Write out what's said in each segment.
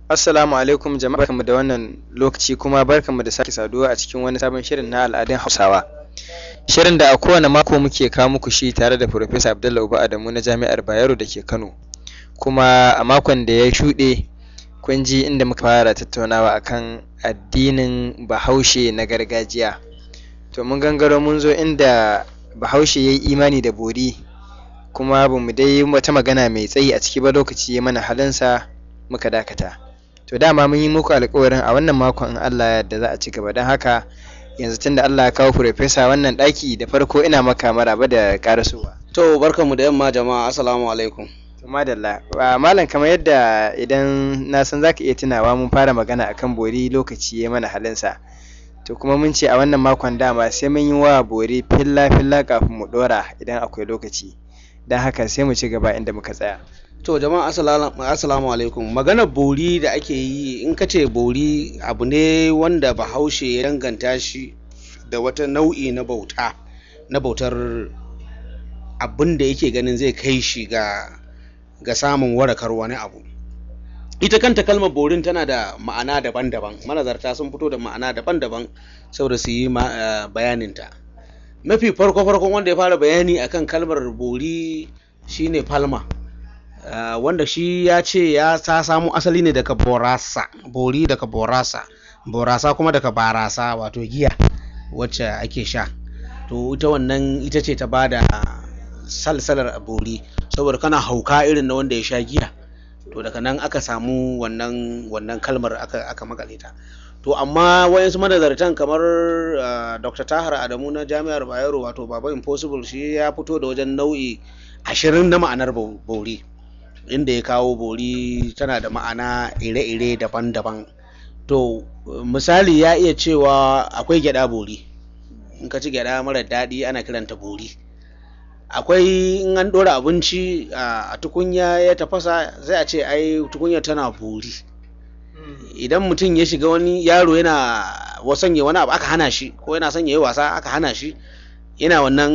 Assalamu alaikum jama'a barkanmu da wannan lokaci kuma barkanmu da sake saduwa a cikin wani sabon shirin na al'adun Hausawa. Shirin da a kowane mako muke kawo muku shi tare da Professor Abdullahi Uba Adamu na Jami'ar Bayero da ke Kano. Kuma a makon da ya shuɗe kun ji inda muka fara tattaunawa akan addinin Bahaushe na gargajiya. To mun gangaro mun zo inda Bahaushe ya yi imani da bori kuma ba mu dai wata magana mai tsayi a ciki ba lokaci ya mana halinsa muka dakata. To dama mun yi muku alƙawarin a wannan makon in Allah ya yarda za a ci gaba don haka yanzu tunda Allah ya kawo Profesa wannan ɗaki da farko ina maka maraba da ƙarasowa. To barkanmu da yamma jama'a assalamu alaikum. To madalla Ah, malam kamar yadda idan na san zaka iya tunawa mun fara magana akan bori lokaci ya mana halinsa. To kuma mun ce a wannan makon dama sai mun yi wa bori filla filla kafin mu ɗora idan akwai lokaci. Don haka sai mu ci gaba inda muka tsaya. To jama'a assalamu assalamu alaikum. Maganar bori da ake yi in ka ce bori abu ne wanda bahaushe ya danganta shi da wata nau'i na bauta na bautar abin da yake ganin zai kai shi ga ga samun warakar wani abu. Ita kanta kalmar borin tana da ma'ana daban-daban manazarta sun fito da ma'ana daban-daban saboda su yi ma- eh, bayaninta. Mafi farko-farkon wanda ya fara bayani akan kalmar bori shine Palma. Uh, wanda shi ya ce ya ta samu asali ne daga borasa bori daga borasa borasa kuma daga barasa wato giya wacce ake sha to ita wannan ita ce ta bada salsalar bori saboda kana hauka irin na wanda ya sha giya to daga nan aka samu wannan wannan kalmar aka, aka makale ta to amma wayansu manazartan kamar uh, dr tahar adamu na jami'ar bayero wato baba impossible shi ya fito da wajen nau'i ashirin na ma'anar bo- bori inda ya kawo bori tana da ma'ana ire-ire daban-daban to misali ya iya cewa akwai gyada bori in ka ci gyada mara daɗi ana kiranta bori akwai in an ɗora abinci a a tukunya ya tafasa sai a ce ai tukunya tana bori idan mutum ya shiga wani yaro yana wasanye wani abu aka hana shi ko yana son ya yi wasa aka hana shi yana wannan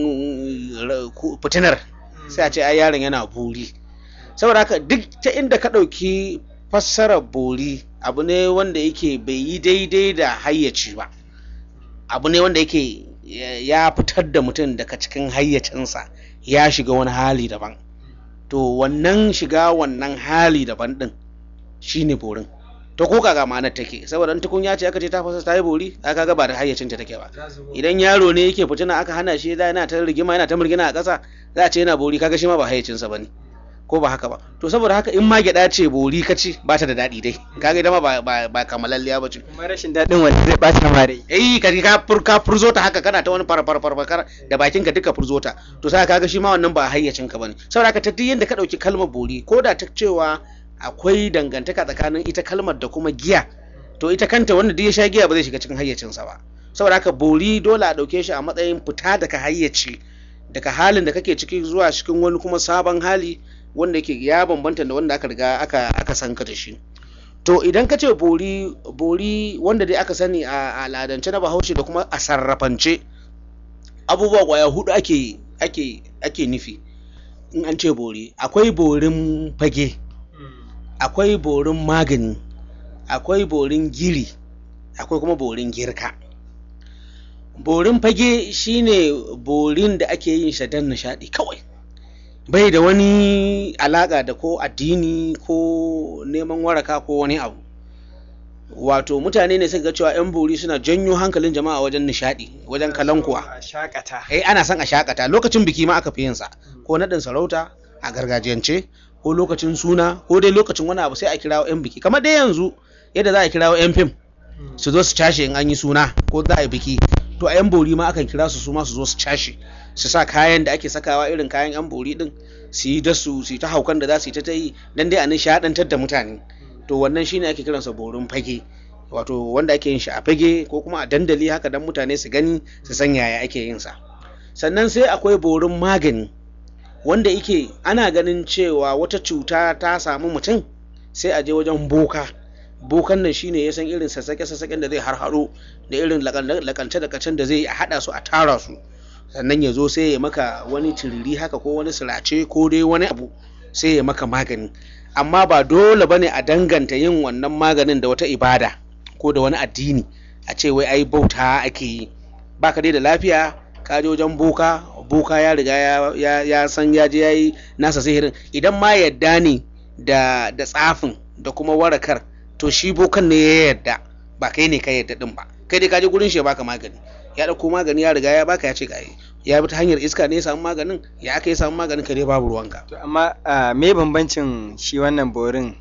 ra- ku- fitinar sai a ce ai yaron yana buri saboda haka duk ta inda ka ɗauki fassarar bori abu ne wanda yake bai yi daidai da hayyaci ba abu ne wanda yake ya- ya fitar da mutum daga cikin hayyacinsa ya shiga wani hali daban to wannan shiga wannan hali daban din shine borin to ko kaga ma'anar take saboda in tukunya ce aka ce ta fasa ta yi bori aka ga ba da hayyacinta take ba idan yaro ne yake fitina aka hana shi da yana ta rigima yana ta murgina a ƙasa za a ce yana bori kaga shi ma ba hayyacinsa bane ko ba haka ba to saboda haka in ma gyaɗa ce bori ka ci ba ta da daɗi dai kaga ita ma ba ba, ba kamalalliya ba ce Kuma rashin daɗin wanda zai ɓata ma rai. eh ka ka fur ka furzo ta haka kana ta wani far far far far da bakin ka duka furzo ta to sai kaga shi ma wannan ba hayyacin ka bane saboda haka ta duk yanda ka dauki kalmar bori ko da ta cewa akwai dangantaka tsakanin ita kalmar da kuma giya to ita kanta wanda duk ya sha giya ba zai shiga cikin hayyacinsa ba saboda haka bori dole a dauke shi a matsayin fita daga hayyaci daga halin da kake ciki zuwa cikin wani kuma sabon hali wanda yake ya bambanta da wanda aka riga aka aka san ka da shi to idan ka ce bori bori wanda dai aka sani a al'adance na bahaushe da kuma a sarrafance abubuwa kwaya hudu ake ake ake nufi in an ce bori akwai borin fage akwai borin magani akwai borin giri akwai kuma borin girka borin fage shine borin da ake yin shi don nishadi kawai bai da wani alaka da ko addini ko neman waraka ko wani abu wato mutane ne suka ga cewa 'yan bori suna janyo hankalin jama'a wajen nishadi wajen kalankuwa A shakata. eh ana son a shakata lokacin biki ma aka fi yin sa ko naɗin sarauta a gargajiyance ko lokacin suna ko dai lokacin wani abu sai a kirawo 'yan biki kamar dai yanzu yadda za a kirawo 'yan fim su zo su cashe in an yi suna ko za a yi biki to a 'yan bori ma akan kira su su ma su zo su cashe su sa kayan da ake sakawa irin kayan 'yan bori din su yi da su su yi ta haukan da za su yi ta ta yi dan dai a nishaɗantar da mutane to wannan shine ake kiransa borin fage wato wanda ake yin shi a fage ko kuma a dandali haka dan mutane su gani su san yaya ake yin sa sannan sai akwai borin magani wanda yake ana ganin cewa wata cuta ta samu mutum sai a je wajen boka bokan nan shine ya san irin sassaƙe sassaƙen da zai harhaɗo da irin lakance lakacen da zai a haɗa su a tara su sannan ya zo sai ya maka wani tiriri haka ko wani sirace ko dai wani abu sai ya maka magani amma ba dole bane a danganta yin wannan maganin da wata ibada ko da wani addini a ce wai ai bauta ake yi baka dai da lafiya ka je wajen boka boka ya riga ya, ya, ya san ya je ya yi nasa sihirin idan ma yadda ne da da tsafin da kuma warakar to shi bokan ne ya yadda ba kai ne ka yadda din ba kai dai ka je gurin shi ya baka magani ya dauko magani ya riga ya baka ya ce ga ya bi ta hanyar iska ne ya samu maganin ya aka ya samu maganin ka dai babu ruwanka to amma ah, me bambancin shi wannan borin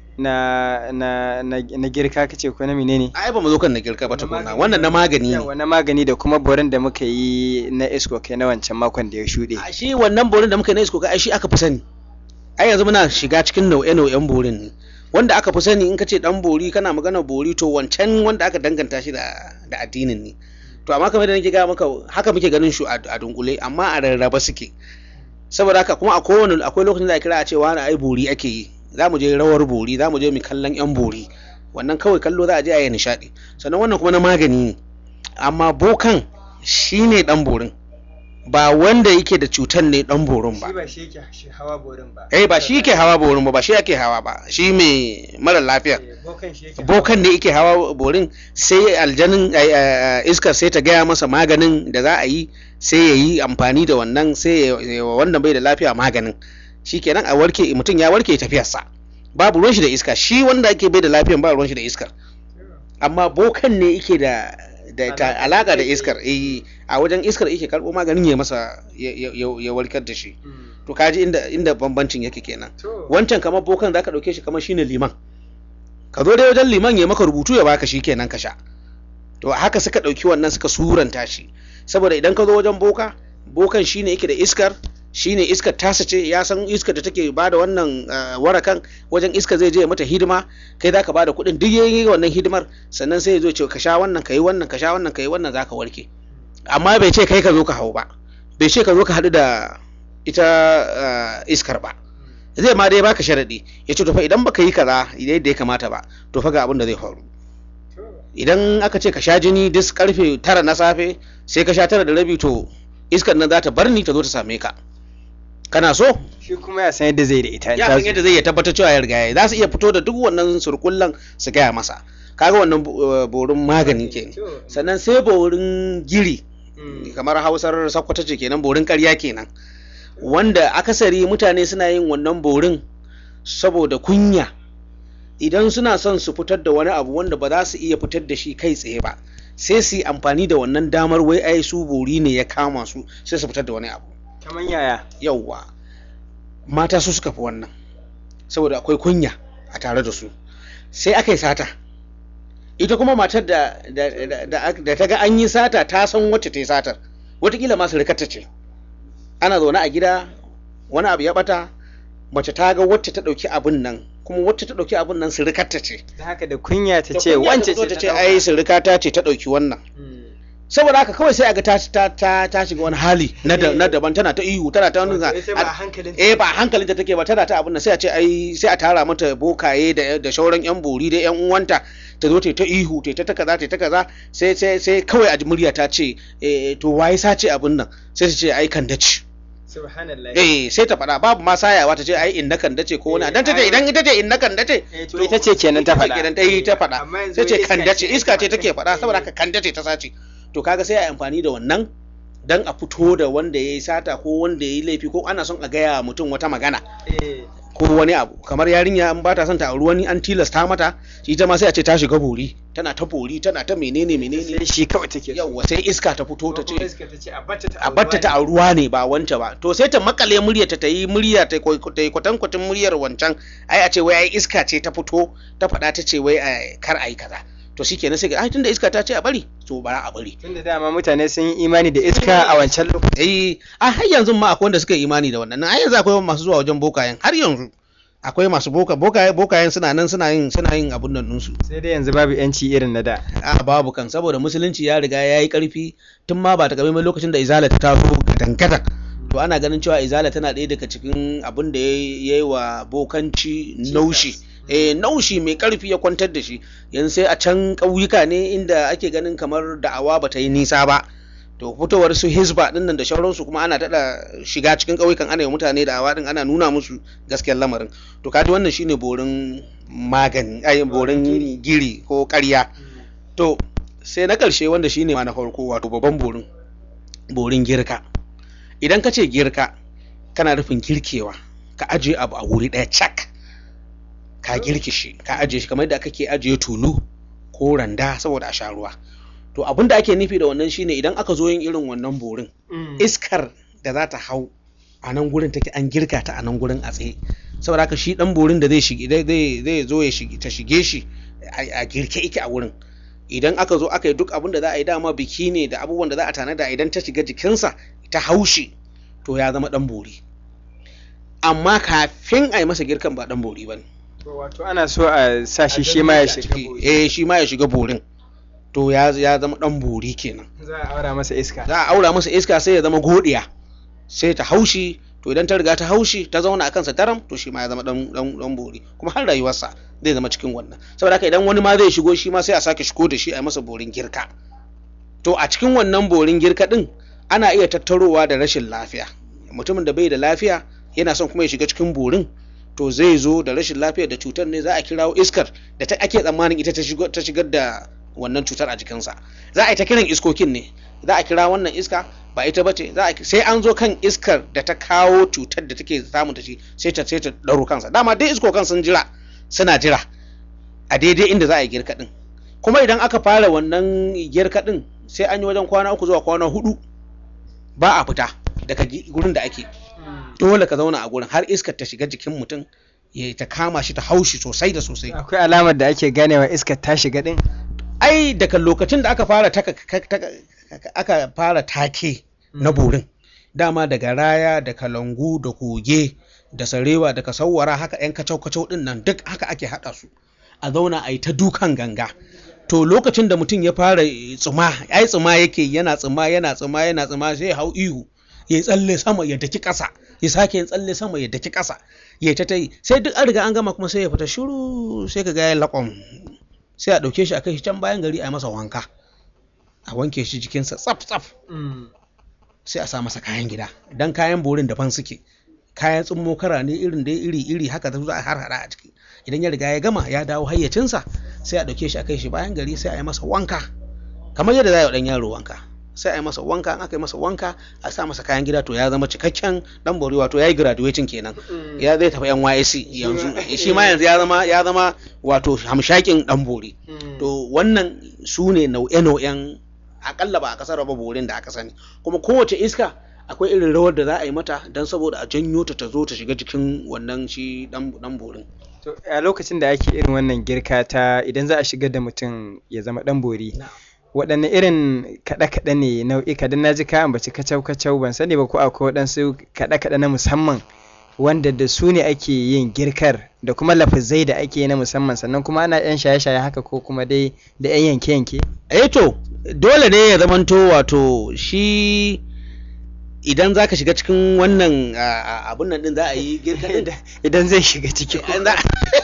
na na na, na girka kace ko na menene ai ba mu zo kan na girka ba tukuna wannan na magani ne yawa na magani da kuma borin da muka yi na isko kai na wancan makon da ya shuɗe a shi wannan borin da muka yi na isko ai shi aka fi sani ai yanzu muna shiga cikin nau'e-nau'en borin ne wanda aka fi sani in ka ce dan bori kana magana bori to wancan wanda aka danganta shi da da addinin ne to amma kamar da nake ga maka haka muke ganin shi a a dunkule amma a rarraba suke saboda haka kuma a kowane akwai lokacin da a kira a ce wani ai bori ake yi za mu je rawar bori za mu je mu kallon yan bori wannan kawai kallo za a je a yi nishaɗi sannan wannan kuma na magani ne amma bokan shine dan borin ba wanda yake da cutar ne dan borin ba ba shi yake shi hawa borin ba eh ba shi ke hawa borin ba ba shi yake hawa ba shi mai mara lafiya bokan shi yake bokan ne yake hawa borin sai aljanin ai, ai, iskar sai ta gaya masa maganin da za a yi sai ya yi amfani da wannan sai ya ya wa wanda bai da lafiya maganin shi kenan a warke mutum ya warke tafiyarsa babu ruwan shi da iska shi wanda ake bai da lafiyan ba ruwan shi da iskar amma bokan ne yake da da ta alaka da iskar eh a wajen iskar yake karbo maganin ya masa ya, ya, ya- ya warkar da shi to kaji inda inda bambancin yake kenan wancan kamar bokan zaka dauke shi kamar shine liman ka zo dai wajen liman ya maka rubutu ya baka shi kenan ka sha to haka suka dauki wannan suka suranta shi saboda idan ka zo wajen boka bokan shine yake da iskar shine iskar tasa ce ya san iskar da take bada wannan ah, warakan wajen iskar zai je ya mata hidima kai zaka bada kuɗin duk yayi wannan hidimar sannan sai ya zo ya ce ka sha wannan kai wannan ka sha wannan kai wannan zaka warke amma bai ce kai ka zo ka hau ba bai ce ka zo ka haɗu da ita ah, iskar ba zai ma dai baka sharadi ya ce to fa idan baka yi kaza yadda ya kamata ba to fa ga abin da zai faru idan aka ce ka sha jini duk karfe tara na safe sai ka sha tara da rabi to iskar nan za ta bar ni ta zo ta same ka kana so shi kuma ya san yadda zai da ita ya san yadda zai ya tabbatar cewa ya riga ya za su iya fito da duk wannan surkullan su gaya masa kaga wannan bo- borin magani ke sannan sai borin giri kamar hausar sakwata ce kenan borin karya kenan wanda akasari mutane suna yin wannan borin saboda kunya idan suna son su fitar da wani abu wanda ba za su iya fitar da shi kai tsaye ba sai su yi amfani da wannan damar wai ai su bori ne ya kama su sai su fitar da wani abu kamar yaya yauwa mata su suka fi wannan saboda akwai kunya a tare da su sai aka yi sata ita kuma matar da, da, da, da, da ta ga an yi sata ta san wacce ta yi satar watakila masu rikata ce ana zaune a gida wani abu ya bata mace ta ga wacce ta ɗauki abin nan kuma wacce ta ɗauki abin nan sirikarta ce da haka da kunya ta Da ce kunya wance ta ce zo ta ce ai sirikata ce ta ɗauki wannan saboda haka kawai sai a ga ta ta ta, ta shiga wani hali na, da, na daban tana ta ihu tana ta nuna eh ba hankalin ta take ba tana ta abin nan sai a ce ai sai a tara mata bokaye da da shauran yan bori da yan uwanta ta zo ta ta ihu ta ta kaza ta ta kaza sai sai sai kawai a ji murya ta ce eh to waye sace abin nan sai su ce ai kan dace subhanallah eh sai ta faɗa babu ma sayawa ta ce ai inna kan dace ko wani dan ta ce idan ita ce inna kan dace Eh, to ita ce kenan ta ita ce faɗa. kenan ta yi ta faɗa Amma yanzu sai ce iska kan dace ce iska ce take take faɗa. faɗa saboda haka kan dace ta sace to kaga sai a yi amfani da wannan dan a fito da wanda ya yi sata ko wanda ya yi laifi ko ana son a gaya wa mutum wata magana ko wani abu kamar yarinya an ba ta son ta auri wani an tilasta mata ita ma sai a ce ta shiga bori tana ta bori tana ta menene menene sai shi kawai take so. yawwa sai iska ta fito ta ce Iska ta ce a batta ta a batta ta auruwa ne ba wance ba to sai ta makale murya ta yi murya ta kwai- ta yi kwatankwacin muryar wancan ai a ce wai ai iska ce ta fito ta faɗa ta ce wai ai, kar ai kaza to shikenan sai ga ai tunda iska ta ce a bari to bara a bari tunda dama mutane sun yi imani da iska a wancan lokacin eh a har yanzu ma akwai wanda suka yi imani da wannan har yanzu akwai masu zuwa wajen bokayen har yanzu akwai masu boka bokaye bokayen suna nan suna yin suna yin abun nan ɗinsu sai dai yanzu babu yanci irin na da a babu kan saboda musulunci ya riga ya yi karfi tun ma ba ta mai lokacin da izala ta taso gadan to ana ganin cewa izala tana ɗaya daga cikin abin da ya yi wa bokanci naushi eh naushi mai karfi ya kwantar da shi yanzu sai a can ƙauyuka ne inda ake ganin kamar da'awa ba ta yi nisa ba to fitowar su hizba din nan da shauransu kuma ana daɗa shiga cikin ƙauyukan ana yi mutane da awa din ana nuna musu gaskiyar lamarin to kaji wannan shine borin magani ai borin giri ko ƙarya to sai na ƙarshe wanda shine ma na farko wato babban borin borin girka idan ka ce girka kana nufin girkewa ka ajiye abu a wuri ɗaya cak ka girke shi ka ajiye shi kamar yadda kake ajiye tulu ko randa saboda a sha ruwa to abin da ake nufi da wannan shine idan aka zo yin irin wannan borin iskar da za ta hau a nan gurin take an girka ta a nan gurin a tsaye saboda haka shi dan borin da zai shige zai zo ya shige ta shige shi a girke yake a wurin idan aka zo aka yi duk abin da za a yi dama biki ne da abubuwan da za a tanada idan ta shiga jikinsa ta haushi to ya zama dan bori amma kafin a yi masa girkan ba dan bori ba ne wato ana so a sa shi shi ma ya shiga eh shi ma ya shiga borin to ya ya zama dan bori kenan za a aura masa iska za a aura masa iska sai ya zama godiya sai ta haushi to idan ta riga ta haushi ta zauna a kansa daram to shi ma ya zama dan dan dan bori kuma har rayuwarsa zai zama cikin wannan saboda haka idan wani ma zai shigo shi ma sai a sake shigo da shi a masa borin girka to a cikin wannan borin girka din ana iya tattarowa da rashin lafiya mutumin da bai da lafiya yana son kuma ya shiga cikin borin to zai zo da rashin lafiya da cutar ne za a kirawo iskar da ta ake tsammanin ita ta shigar da wannan cutar a jikinsa za a yi ta kiran iskokin ne za a kira wannan iska ba ita ba ce sai an zo kan iskar da ta kawo cutar da take samun ta shi sai ta sai ta ɗauro kansa dama dai iskokan sun jira suna jira a daidai inda za a yi girka din kuma idan aka fara wannan girka din sai an yi wajen kwana uku zuwa kwana hudu ba a fita daga gurin da ake dole ka zauna a gurin har iskar ta shiga jikin mutum ya ta kama shi ta haushi sosai da sosai akwai alamar da ake ganewa iskar ta shiga din ai daga lokacin da aka fara taka aka fara take na borin dama daga raya da kalangu da koge da sarewa da kasawara haka yan kacau kacau din nan duk haka ake hada su a zauna a yi ta dukan ganga to lokacin da mutum ya fara tsuma ai tsuma yake yana tsuma yana tsuma yana tsuma sai ya hau ihu ya tsalle sama ya daki ƙasa ya sake yin tsalle sama ya daki ƙasa ya ta ta yi sai duk an riga an gama kuma sai ya fita shiru sai ka ga ya laƙwam sai a ɗauke shi a kai shi can bayan gari a yi masa wanka a wanke shi jikinsa tsaf tsaf sai a sa masa kayan gida dan kayan borin daban suke kayan tsummo kara ne irin dai iri iri haka za a har hada a ciki idan ya riga ya gama ya dawo hayyacinsa sai a ɗauke shi a kai shi bayan gari sai a yi masa wanka kamar yadda za a yi wa ɗan yaro wanka sai a yi masa wanka an aka yi masa wanka a sa masa kayan gida to ya zama cikakken dan bori wato ya yi graduating kenan ya zai tafi NYSC yanzu shi ma yanzu ya zama ya zama wato hamshakin dan bori to wannan su ne nau'e-nau'en akalla ba a kasar ba borin da aka sani kuma kowace iska akwai irin rawar da za a yi mata don saboda a janyo ta ta zo ta shiga jikin wannan shi dan borin to a lokacin da ake irin wannan girka ta idan za a shigar da mutum ya zama dan bori waɗanne irin kaɗe-kaɗe ne nau'ika don na ji ka ambaci kacau-kacau ban sani ba ko akwai waɗansu kaɗe-kaɗe na musamman wanda da su ne ake yin girkar da kuma lafizai da ake yi na musamman sannan kuma ana yan shaye-shaye haka ko kuma dai da yan yanke-yanke eh to dole ne ya zamanto wato shi idan za ka shiga cikin wannan abun nan din za a yi girka idan zai shiga ciki ba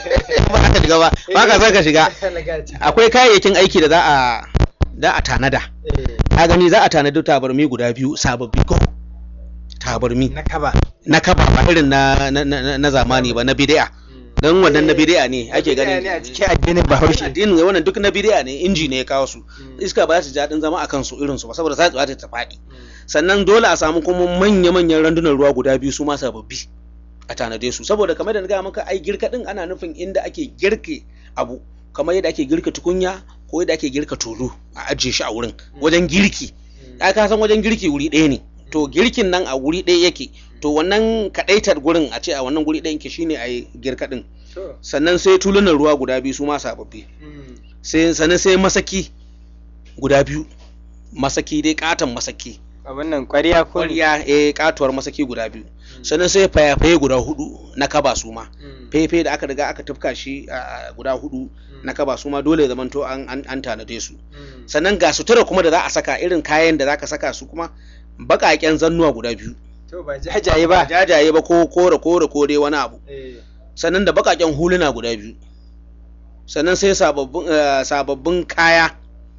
ka shiga ba ba ka son ka shiga akwai kayayyakin aiki da za a za a tanada ka gani za a tanadi tabarmi guda biyu sababbi ko tabarmi na kaba na kaba ba irin na na zamani ba na bid'a dan wannan na bid'a ne ake ganin ne a cikin addinin bahaushe addinin wannan duk na bid'a ne inji ne ya kawo su iska ba za su ji daɗin zama a kansu irin su ba saboda za ta ta faɗi sannan dole a samu kuma manya-manyan randunan ruwa guda biyu su ma sababbi a tanade su saboda kamar da na gaya maka ai girka din ana nufin inda ake girke abu kamar yadda ake girka tukunya ko yadda ake girka tulu a ajiye shi a wurin wajen girki ai ka san wajen girki wuri ɗaya ne to girkin nan a wuri ɗaya yake to wannan kaɗaitar gurin a ce a wannan guri ɗaya yake shine a yi girka din sannan sai tulunan ruwa guda biyu su ma sababbi sai sannan sai masaki guda biyu masaki dai katon masaki abin nan ƙwariya ko ƙwariya eh katuwar masaki guda biyu sannan sai fayafaye guda hudu na kaba su ma fefe da aka riga aka tufka shi guda hudu na kaba su ma dole zamanto an an tanade su sannan ga sutura kuma da za a saka irin kayan da zaka saka su kuma baƙaƙen zannuwa guda biyu to ba jajaye ba jajaye ba ko kore kore ko dai wani abu sannan da baƙaƙen huluna guda biyu sannan sai sababbin sababbin kaya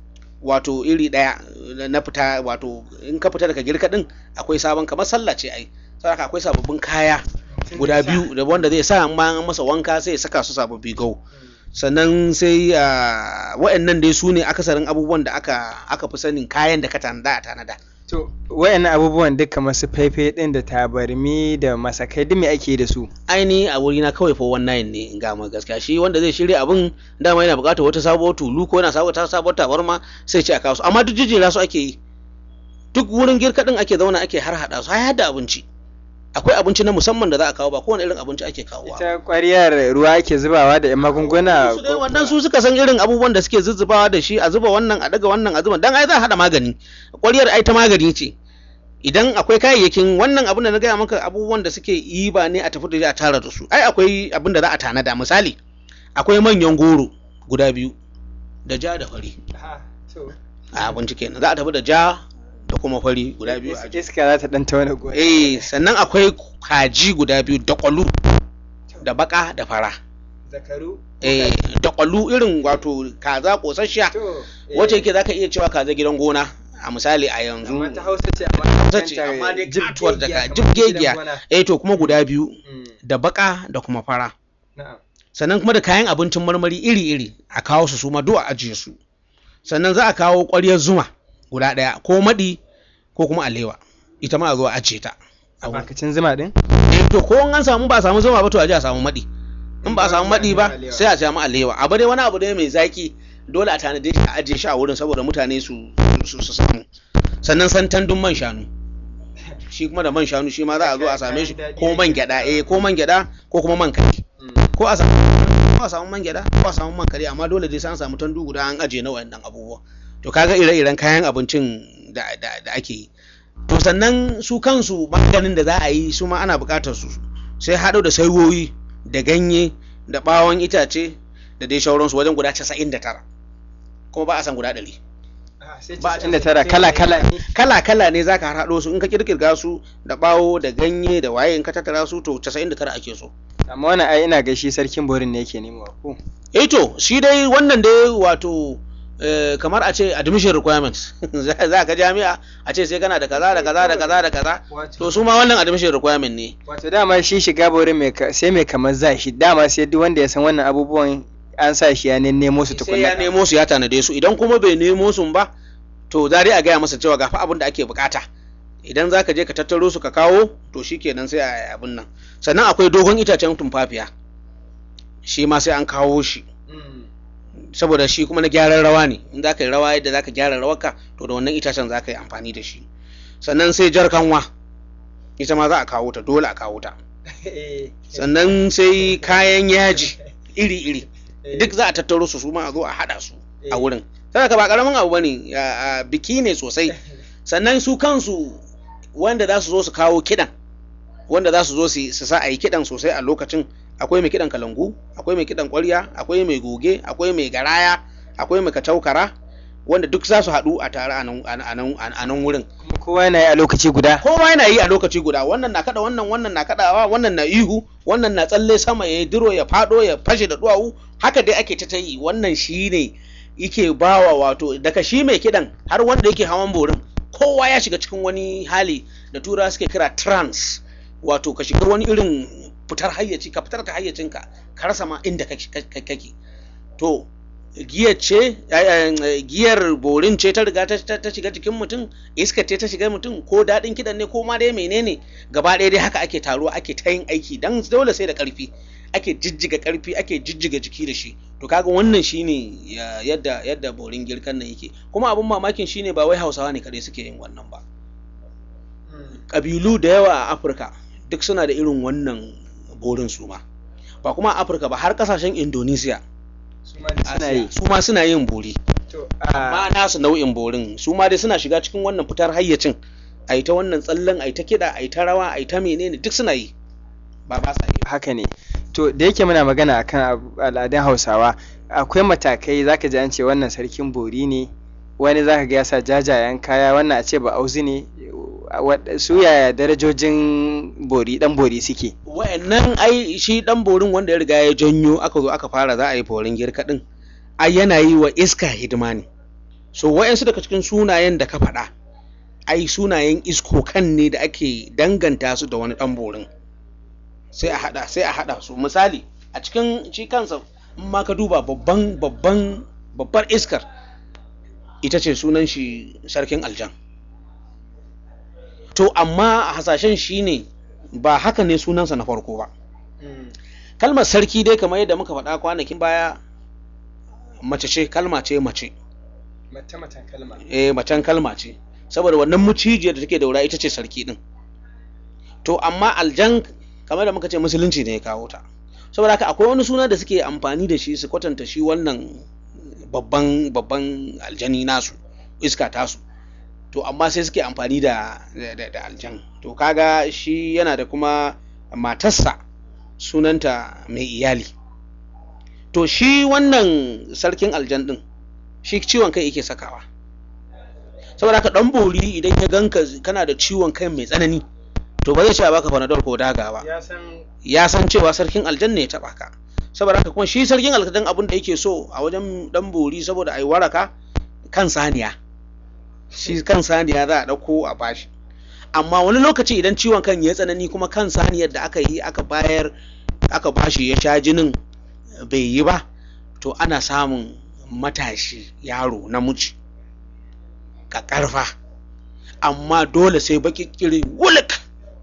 wato iri ɗaya na fita wato in ka fita daga girka ɗin akwai sabon kamar sallah ce ai saboda akwai sababbin kaya guda biyu da wanda zai sa amma an masa wanka sai ya saka su sababbi gau sannan sai wa'annan dai su ne akasarin abubuwan da aka aka fi sanin kayan da ka tanada a tanada to wayannan abubuwan duka masu faife din da tabarmi da masakai duk me ake da su aini a wuri na kawai fa wannan ne in ga ma gaskiya shi wanda zai shirya abin dama yana buƙatar wata sabuwar tulu ko yana sabuwar sabuwar tabarma sai ce a kawo su amma duk jijjera su ake yi duk wurin girka din ake zauna ake har hada su har da abinci akwai abinci na musamman da za a kawo ba kowane irin abinci ake kawowa ita ƙwariyar ruwa ake zubawa da 'yan magunguna su dai wannan su suka san irin abubuwan da suke zuzzubawa da shi a zuba wannan a daga wannan a zuba dan ai za a hada magani ƙwariyar ai ta magani ce idan akwai kayayyakin wannan abin da na gaya maka abubuwan da suke yi ba ne a tafi da a tara da su ai akwai abin da za a tanada misali akwai manyan goro guda biyu da ja da fari a abinci kenan za a tafi da ja da kuma fari guda biyu a iska za ta dan tauna gona eh sannan akwai kaji guda biyu da kwalu da baka da fara zakaru eh da kwalu irin wato kaza kosasshiya wacce yake zaka iya cewa kaza gidan gona a misali a yanzu amma ta hausa ce amma hausa ce amma dai jibtuwar daga jibgegiya eh to kuma guda biyu da baka da kuma fara sannan kuma da kayan abincin marmari iri-iri a kawo su su ma duk a ajiye su sannan za a kawo ƙwaryar zuma guda ɗaya ko maɗi ko kuma alewa ita ma a zo a ajiye ta a bakacin zuma din eh to ko an samu ba samu zuma ba to a ji a samu maɗi in ba a samu maɗi ba sai a samu alewa abu dai wani abu dai mai zaki dole a tanade shi a ajiye shi a wurin saboda mutane su su samu sannan santandun man shanu shi kuma da man shanu shi ma za a zo a same shi ko man gyada eh ko man gyada ko kuma man kare ko a samu ko a samu man gyada ko a samu man kare amma dole dai sai an samu tandu guda an ajiye na wayannan abubuwa to kaga ire-iren kayan abincin da, da, da ake yi to sannan su kansu maganin da za a yi su ma ana buƙatar su sai haɗo da saiwoyi da ganye da ɓawon itace da dai shauransu wajen guda casa'in da tara kuma ba a san guda ɗari ba a da tara kala kala ne kala kala ne zaka haɗo su in ka kirkirga su da ɓawo da ganye da waye in ka tattara su to casa'in da tara ake so amma wannan ai ina ga shi sarkin borin ne yake nemo ko eh to shi dai wannan dai wato kamar a ce admission requirements za ka jami'a a ce sai kana da kaza da kaza da kaza da kaza to su ma wannan admission requirement ne wato dama shi shiga borin mai sai mai kamar za shi dama sai duk wanda ya san wannan abubuwan an sa shi ya nemo su tukunna sai ya nemo su ya tanade su idan kuma bai nemo su ba to za dai a gaya masa cewa ga fa abin da ake bukata idan za ka je ka tattaro su ka kawo to shi kenan sai a abin nan sannan akwai dogon itacen tumfafiya shi ma sai an kawo shi saboda shi kuma na gyaran rawa ne in za ka yi rawa yadda za ka gyara rawarka to da wannan itacen za ka yi amfani da shi sannan sai jar kanwa ita ma za a kawo ta dole a kawo ta sannan sai kayan yaji iri-iri duk za a tattaro su su ma a zo a haɗa su a wurin sai ka ba karamin abu bane biki ne sosai sannan su kansu wanda za su zo su kawo kiɗan wanda za su zo su sa a yi kiɗan sosai a lokacin akwai mai kiɗan kalangu akwai mai kiɗan ƙwarya akwai mai goge akwai mai garaya akwai mai kacaukara wanda duk za su haɗu a tare a nan wurin kowa yana yi a lokaci guda kowa yana yi a lokaci guda wannan na kada wannan wannan na kadawa wannan na ihu wannan na tsalle sama ya diro ya fado ya fashe da duwawu haka dai ake ta yi wannan shi ne yake bawa wato daga shi mai kiɗan har wanda yake hawan borin kowa ya shiga cikin wani hali da tura suke kira trance wato ka shiga wani irin fitar hayyaci ka fitar ka hayyacinka ka rasa ma inda kake to giyar ce giyar borin ce ta riga ta shiga jikin mutum iska ce ta shiga mutum ko daɗin kiɗan ne ko ma dai menene gaba ɗaya dai haka ake taruwa ake ta yin aiki dan dole sai da ƙarfi ake jijjiga ƙarfi ake jijjiga jiki da shi to kaga wannan shine yadda yadda borin girkan nan yake kuma abin mamakin shine ba wai hausawa ne kadai suke yin wannan ba ƙabilu da yawa a afirka duk suna da irin wannan borin su ma ba kuma a afirka ba har kasashen indonesia su ma suna yin bori amma nasu nau'in borin su ma dai suna shiga cikin wannan fitar hayyacin a ta wannan tsallen a ta kiɗa a ta rawa a ta menene duk suna yi ba ba sa yi haka ne to da yake muna magana akan al'adun hausawa akwai matakai zaka ji an ce wannan sarkin bori ne wani zaka ga ya sa jajayen kaya wannan a ce ba auzi ne su yaya darajojin bori dan bori suke wa'annan ai shi dan borin wanda ya riga ya janyo aka zo aka fara za a yi borin girka din ai yana yi wa iska hidima ne so wa'yansu daga cikin sunayen da ka faɗa ai sunayen iskokan ne da ake danganta su da wani ɗan borin sai a haɗa sai a haɗa su misali a cikin shi kansa in ma ka duba babban babban babbar iskar ita ce sunan shi sarkin aljan to amma a hasashen shi ne ba haka ne sunansa na farko ba kalmar sarki dai kamar yadda muka faɗa kwanakin baya mace ce kalma ce mace Mace-macen kalma. eh macen kalma ce saboda wannan mucijiyar da take daura ita ce sarki din to amma aljan kamar da muka ce musulunci ne ya kawo ta saboda haka akwai wani suna da suke amfani da shi su kwatanta shi wannan babban babban aljani nasu iska tasu to amma sai suke amfani da da, da aljan to kaga shi yana da kuma matarsa sunanta mai iyali to shi wannan sarkin aljan din shi ciwon kai yake sakawa saboda haka dan bori idan ya ganka kana da ciwon kai mai tsanani to ba zai ce a baka panadol ko daga ba Ya san ya san cewa sarkin aljan ne ya taba ka saboda haka kuma shi sarkin aljan abin da yake so a wajen dan bori saboda ai waraka kan saniya shi kan saniya za a dauko a bashi amma wani lokaci idan ciwon kan ya tsanani kuma kan saniyar da aka yi aka bayar aka bashi ya sha jinin bai yi ba to ana samun matashi yaro namiji ƙaƙarfa amma dole sai baki kiri wulik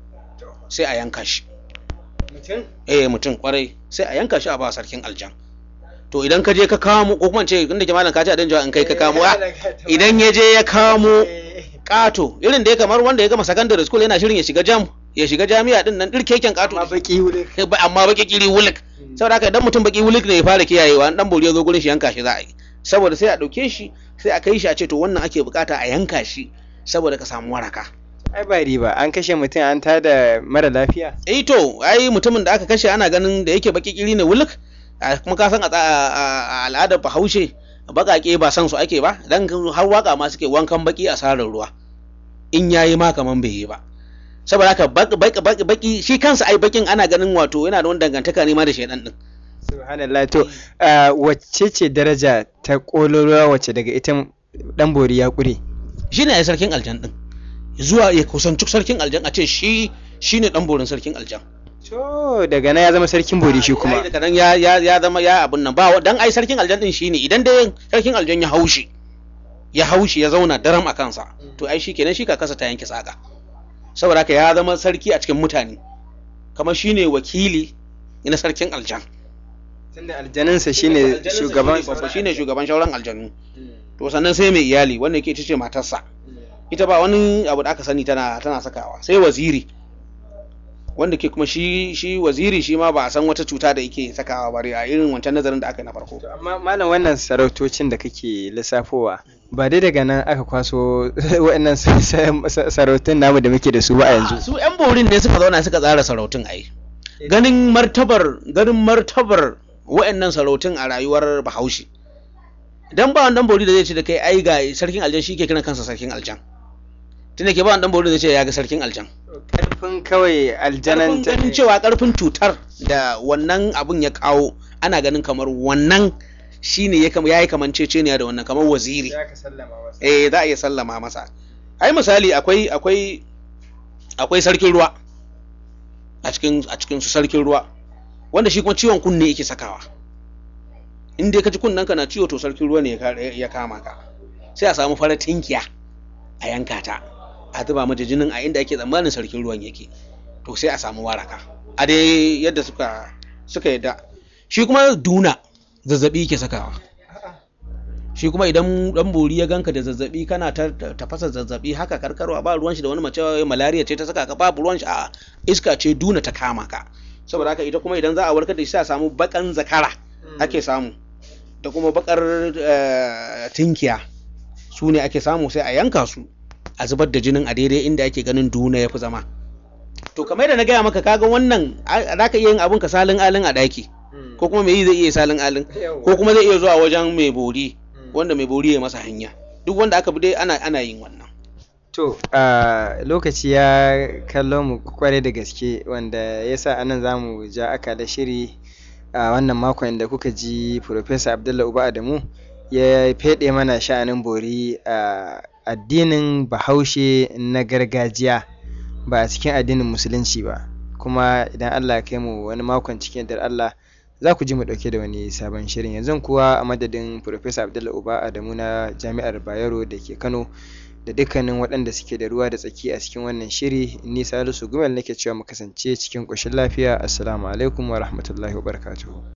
sai a yanka shi mutum eh mutum kwarai sai a yanka shi a ba sarkin aljan to idan ka je ka kamo ko kuma ce inda ke malam ka ce a danjawa in kai ka kamo a idan ya je ya kamo kato irin da ya kamar wanda ya gama secondary school yana shirin ya shiga jam ya shiga jami'a din nan dirkeken kato ma baki wuri ba- amma baki kiri wulik saboda haka idan mutum baki wulik ne ya fara kiyayewa an dan bori ya zo gurin shi yanka shi za a yi saboda sai a dauke shi sai a kai shi a ce to wannan ake bukata a yanka shi saboda ka samu waraka ai ba riba an kashe mutum an tada mara lafiya eh to ai mutumin da aka kashe ana ganin da yake baki kiri ne wulik a- kuma ka san a tsa- a a al'adar bahaushe bakake ba san su ake ba dan har waka ma suke wankan baki a sarar ruwa in yayi ma kaman bai yi ba saboda haka baki baki baki shi kansa ai bakin ana ganin wato yana da wani dangantaka ne ma da shedan din subhanallah to ah, wacce ce daraja ta kololuwa wacce daga ita dan bori ya kure shi ne sarkin aljan din zuwa ya kusanci sarkin aljan a ce shi shi ne dan borin sarkin aljan to daga nan ya zama sarkin bori shi kuma daga nan ya ya ya zama ya abun nan ba dan ai sarkin aljan din shine idan dai sarkin aljan ya haushi ya haushi ya zauna daram a kansa to ai shi kenan shi ka kasa ta yanke saka saboda haka ya zama sarki a cikin mutane kamar shine wakili na sarkin aljan tunda aljaninsa shine shugaban babba shine shugaban shauran aljanu to sannan sai mai iyali wanda yake ita ce matarsa ita ba wani abu da aka sani tana tana sakawa sai waziri wanda ke kuma shi shi waziri shi ma ba a san wata cuta da yake sakawa ba a irin wancan nazarin da aka yi na farko To, amma malam wannan sarautocin da kake lissafowa ba dai daga nan aka kwaso waɗannan sa- sa- sa- sarautun namu da muke da su ba a yanzu su yan borin ne suka zauna suka tsara sarautun ai ganin martabar ganin martabar wa'annan sarautun a rayuwar bahaushe idan ba wannan bori da zai ce da kai ai ga sarkin aljan shi ke kiran kansa sarkin aljan tunda ke ba wannan bori da zai ce ya ga sarkin aljan karfin kawai aljanan karfin ganin cewa karfin cutar da wannan abun ya kawo ana ganin kamar wannan shine ya kama yayi kamanceceniya da wannan kamar waziri eh za a iya sallama masa ai misali akwai akwai akwai sarkin ruwa a cikin a cikin su sarkin ruwa wanda shi kuma ciwon kunne yake sakawa in dai ka ji kunnen ka na ciwo to sarkin ruwa ne ya ka- ya kama ka sai a samu farar tinkiya a yanka ta a zuba mata jinin a inda ake tsammanin sarkin ruwan yake to sai a samu waraka a dai yadda suka suka yadda shi kuma duna zazzabi yake sakawa shi kuma idan dan bori ya ganka da zazzabi kana ta ta- tafasa zazzabi haka karkarwa ba ruwan shi da wani mace malaria ce ta saka ka babu ruwan shi a iska ce duna ta kama ka saboda haka ita kuma idan za a warkar da shi sai a samu bakan zakara ake samu da kuma bakar eh, tinkiya su ne ake samu sai a yanka su a zubar da jinin a daidai inda ake ganin duna ya fi zama to kamar da na gaya maka kaga wannan a- za ka iya yin abun ka salin alin a daki ko kuma mai yi zai iya salin alin ko kuma zai iya zuwa wajen mai bori wanda mai bori ya masa hanya duk wanda aka bi dai ana ana yin wannan To, a lokaci ya kallo mu kwarai da gaske wanda ya sa anan za mu ja aka da shiri a wannan makon da kuka ji Profesa Abdullah Uba Adamu ya feɗe mana sha'anin bori a addinin bahaushe na gargajiya ba a cikin addinin musulunci ba kuma idan Allah ya kai mu wani makon cikin yardar Allah za ku ji mu ɗauke da wani sabon shirin yanzu kuwa a madadin Professor Abdullahi Uba Adamu na Jami'ar Bayero da ke Kano da dukkanin waɗanda suke da ruwa da tsaki a cikin wannan shiri ni Salisu Gumel nake cewa mu kasance cikin ƙoshin lafiya assalamu alaikum wa rahmatullahi wa barakatuhu